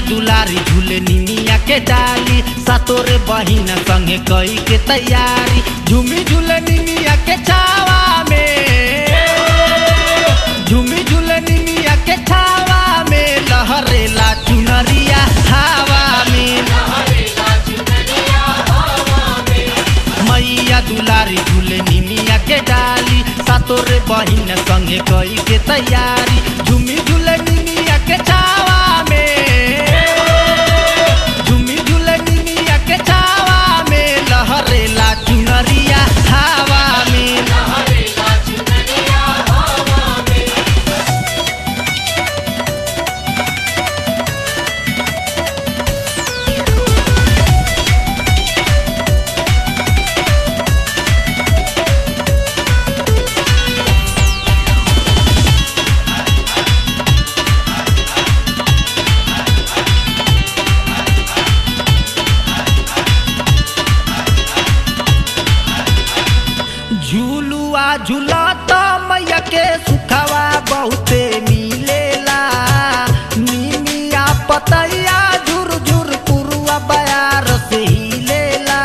दुलारी झूले निमिया के डाली सतोरे बहिन संगे कई के तैयारी झूमी झूले निमिया के छावा में झूमी झूले निमिया के छावा में लहरेला चुनरिया हवा में मैया दुलारी झूले निमिया के डाली सतोरे बहिन संगे कई के तैयारी झूमी झूले निमिया के छावा में झूमी झूले निमिया के छावा में लहरेला चुनरिया हवा में झूलुआ झूलत मैया के सुखवा बहुते मिलेला निमिया पतैया झुर झुर पुरुआ बयार से हिलेला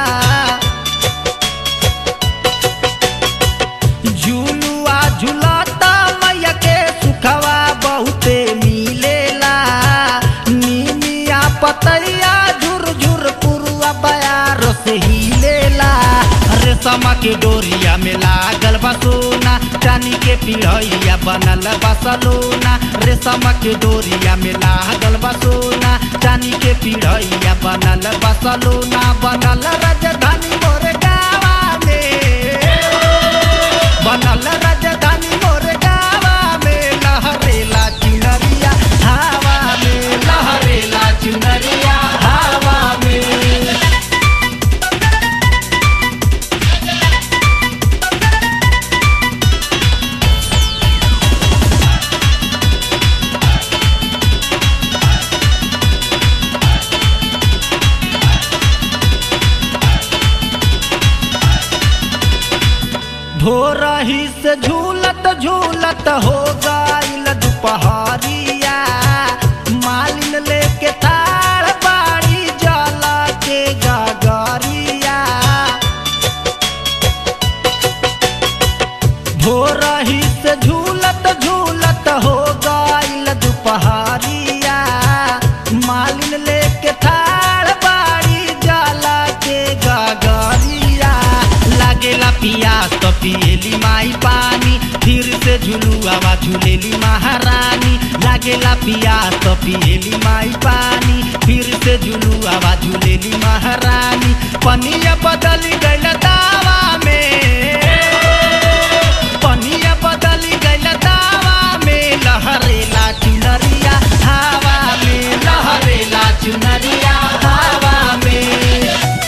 झूलुआ झूलत मैया के सुखवा बहुते मिलेला निमिया पतैया झुर झुर पुरुआ बयार से हिलेला रेशम के डोरिया में लागल बा सोना चानी के पिढ़ैया बनल बा सलोना रेशम के डोरिया में लागल बा सोना चानी के पिढ़ैया बनल बा सलोना बनल राजधानी मोर गावा में बनल राजधानी मोर गावा में लहरेला चुनरिया हवा में लहरेला चुनरिया हवा में धोरही से झूलत झूलत हो गईल दुपहरिया मालिन लेके ताड़ बाड़ी जला के गगरिया भोरही से झूलत झूलत हो गईल दुपहरिया मालिन लेके थाड़ बाड़ी जाला के गगरिया लागेला पियास तो पिएली माई पानी फिर से झुलुआवा झूलेली महारानी लागेला पियास तो पिएली माई पानी फिर से झुलुआवा झूलेली महारानी पनिया बदली गईल दावा में पनिया बदली गईल दावा में लहरेला चुनरिया हवा में लहरेला चुनरिया हवा में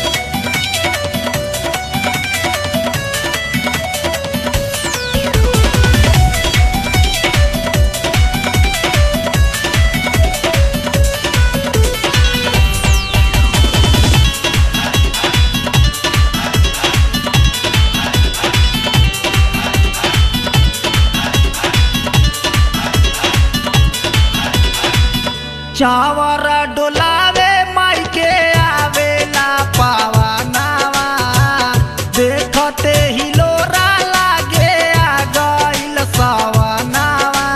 चावर डोलावे माई के आवेला पावा नावा देखते ही लोरा लागे आ गईल सवनावा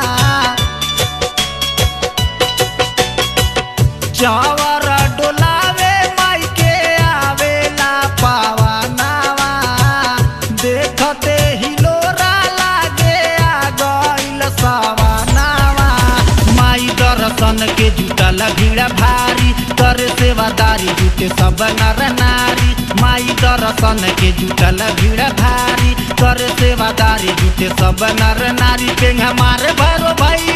चावर डोलावे माई के आवेला पावा नावा देखते ही लोरा लागे आ गईल सवनावा माई दर्शन के जुटल भीड़ भारी कर सेवादारी जुटे सब नर नारी माई दर्शन के जुटल भीड़ भारी कर सेवादारी जुटे सब नर नारी पेंगा मार भरो भाई